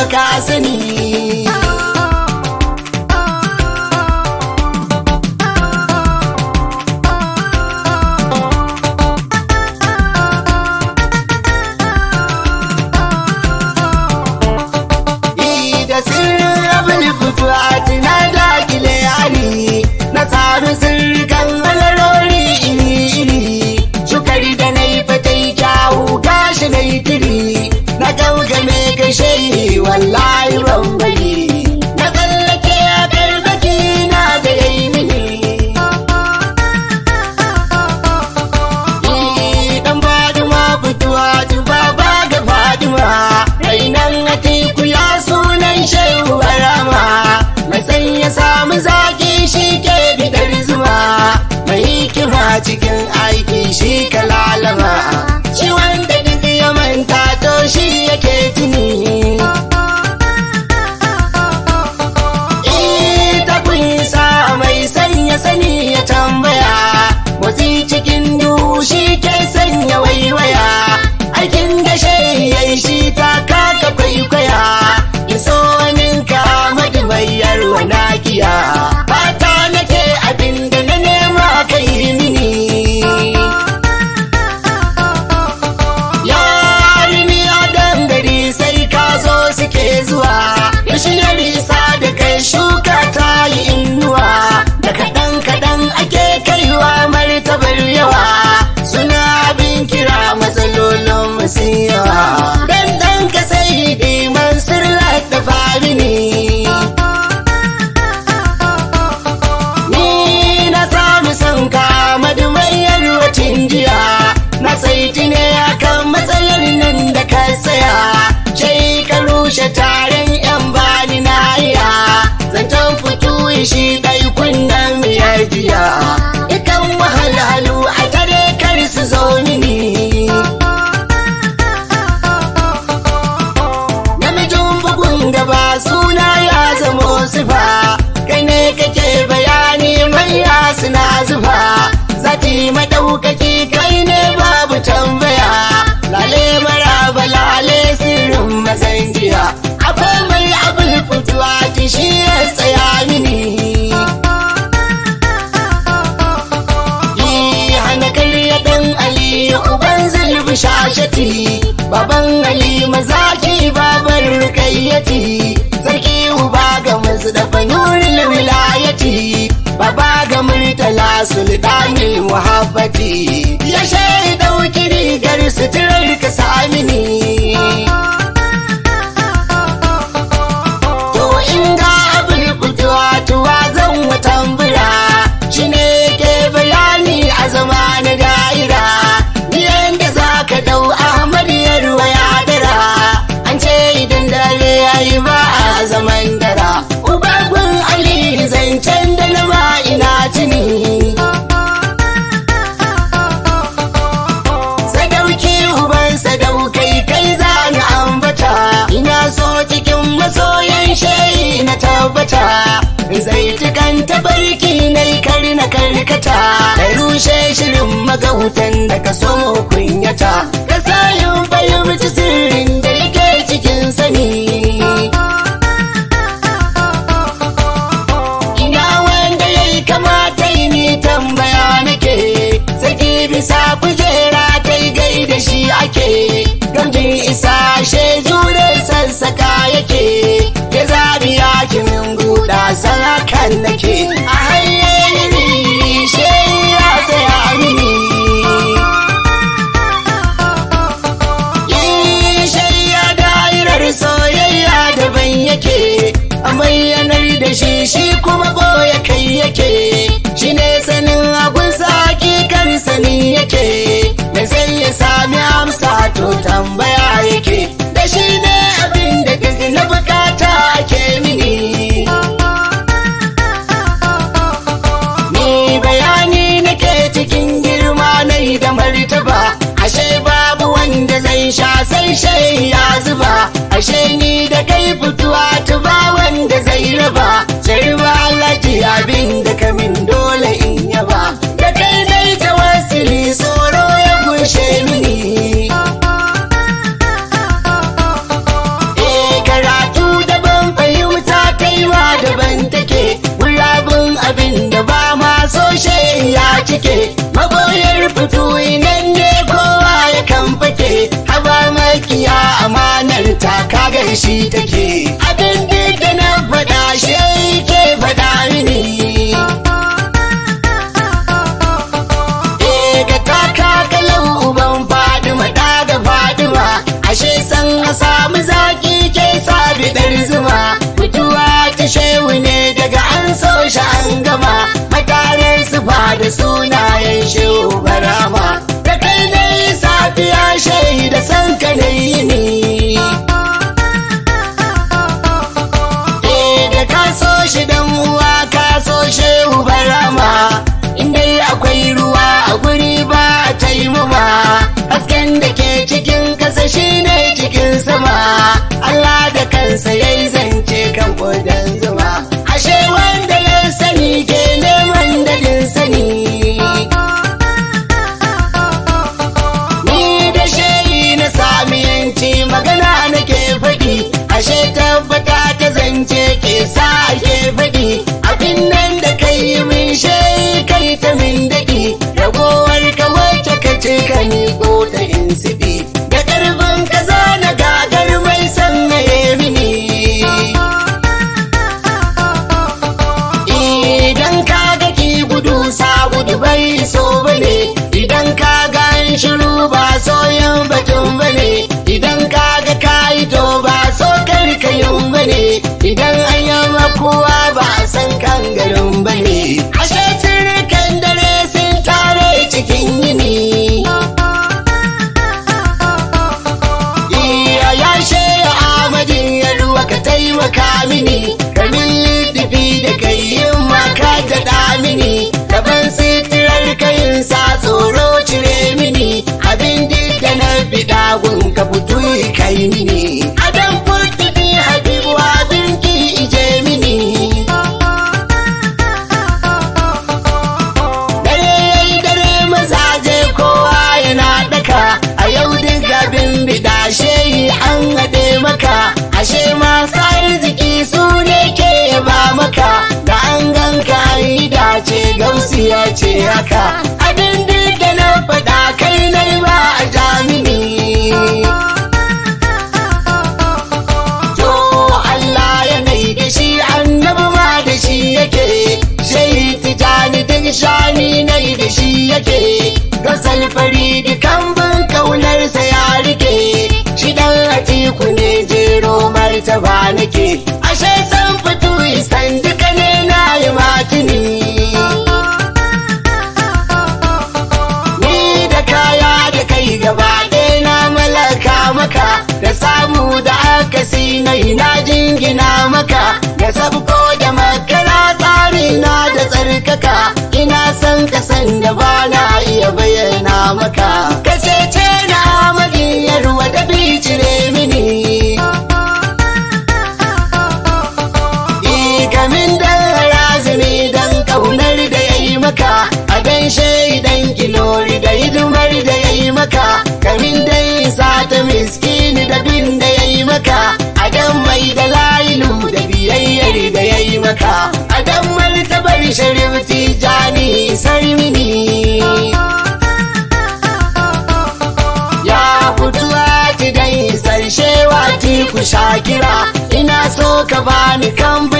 ka sani da sirrin abin fituwa tuna da gile yari na tsarin sirrikan alarori iri-iri shukari da na yi fatai kyawu gashi na yi tiri na gaugame kashe wallahi bambari na tsallake a karbaki na da yayi mini dan fadima fituwa tuba ba ga fadima rainan atiku ya sunan shehu barama mai san ya samu zaki shi ke bidar zuwa mai hikima cikin aiki shi kalalama shi wanda duk ya manta to shi yake tuni ita kunsa mai sanya sani ya tambaya motsi cikin duhu shi ke sanya waiwaya aikin da yayi shi ta kaka kwaikwaya iso waninka madubayar wanakiya fata nake abin da na nema kai mini ya ni adam gari sai ka zo suke zuwa ya shirya risa da kai shuka ta yi inuwa da kaɗan kaɗan ake kaiwa martabar yawa suna bin kira matsalolin masu yawa dan ɗan ka sai diman sirra da famini ni na samu son ka madumayar wacin jiya na saiti ne akan matsalar nan da ka tsaya shai ka rushe taron yan bani na iya zancen fito shi ɗai kunnen miyar jiya ikan wahalhalu a tare kar su zo mini namijin bugun gaba suna ya zamo sifa kai ne kake bayani manya suna zufa zati madaukaki kai ne babu tambaya lale maraba lale sirrin mazanjiya akwai mai abin fituwa ki shi ya tsaya mini Yi hana karya dan Ali uban zulbi shashati baban Ali mazaki babar rukayyati sarki uba ga mazdafa nuril wilayati baba ga murtala sultani muhabbati ya shaida wuki rigar suturar ka samini To in ga abin fitowa tuwa zan watambura shi ne ke bayani a zama na da'ira biyan da za ka dau Ahmad ya ruwa ya dara an ce idan dare ya yi ba a zaman dara ubagun Ali zancen da na ma ina tuni sadauki uban sadaukai kai za ni ambata ina so cikin masoyan shayi na tabbata zai tukan tabarki na kar na karkata da rushe shirin magautan da ka so kunyata ka sayin fahimci sirrin da yake cikin sani ina wanda ya yi kamata yi ni tambaya nake saki bisa kujera kai gai da shi ake gamjin isa she jure sassaka yake ya zabi yakimin guda sarakan nake a hanyar she ya tsaya mini shayya da'irar soyayya daban yake a bayyanar da shi shi kuma boye kai yake shi ne sanin abun saki kan sani yake da sai ya sami amsa to tambaya yake da shi ne abin da duk na bukata ke mini ni bayani nake cikin girma nai da martaba ashe babu wanda zai sha sai shai ya zuba ashe ni da kai fituwa tuba wanda zai raba sai ba alaji abin da kamin dole in yaba da kai dai tawassuli tsoro ya gushe mini Eh karatu da shi take abin da na faɗa shi ke faɗa mini Eh ga taka kalau uban fadima ɗa da fadima ashe san a samu zaki ke sabi ɗar zuma mutuwa ta shehu ne daga an so shi an gama matarar su ba da sunayen shehu barama da kai dai safiya shaida san ka na yi ni Eh da ka so shi dan uwa ka so shehu barama inda akwai ruwa a guri ba a taimama hasken da ke cikin kasa shine cikin sama Allah da kansa ya yi zance kan kodan zuma ashe wanda ya sani ke neman dadin sani Ni da shayi na sami yanci magana nake faɗi ashe tabbata ta zance ke sa ake faɗi abin nan da kai min shayi kai ta min daɗi ragowar ka wacce ka ce ka miƙo ta in siɗi da ƙarfin ka na gagar mai sannaye mini Idan ka ga ki gudu sa gudu bai so bane idan ka ga an shiru ba so yin batun bane idan ka ga kai to ba so kar ka yin bane idan an yi makuwa ba a san kan garin bane ashe sirrikan dare sun tare cikin yini Iya ya sheya Ahmadin ya ruwa ka taimaka mini kamin littafi da kai yin maka da da mini gaban sitirar kayin sa tsoro cire mini abin duk da na bida gun ka fito kai mini adam furtubi habibu abin ki ije mini dare yayi dare mazaje kowa yana daka a yau duk abin bida shehi an haɗe maka ashe masu arziki su ne ke ba maka da an ganka yi dace gausiya ce haka abin duk da na faɗa kai nai ba a jamini To Allah yanayi da shi annabi ma da shi yake Shehi tijani duk shani nai da shi yake Gasal fari dukan bin kaunarsa ya rike Shi dan atiku ne jero martaba nake Ashe san fito isan duka ne na yi matini Ni da kaya da kai gaba ɗaya na malaka maka da samu da akasi na ina jingina maka da sabko da makara tsari na da tsarkaka ina son ka san da ba na iya bayyana maka ka cece na amadi yarwa da bicire mini Ikamin dan razumi dan kaunar da ya yi maka a gaishe idan kilori da hidimar da ya yi maka kamin dai sa ta miskini da bin da ya yi maka a dan mai da lailu da biyayyar da ya yi maka a dan martabar sharif tijani sarmini ya fituwa ti dai sarshe wati ku shakira ina so ka bani kan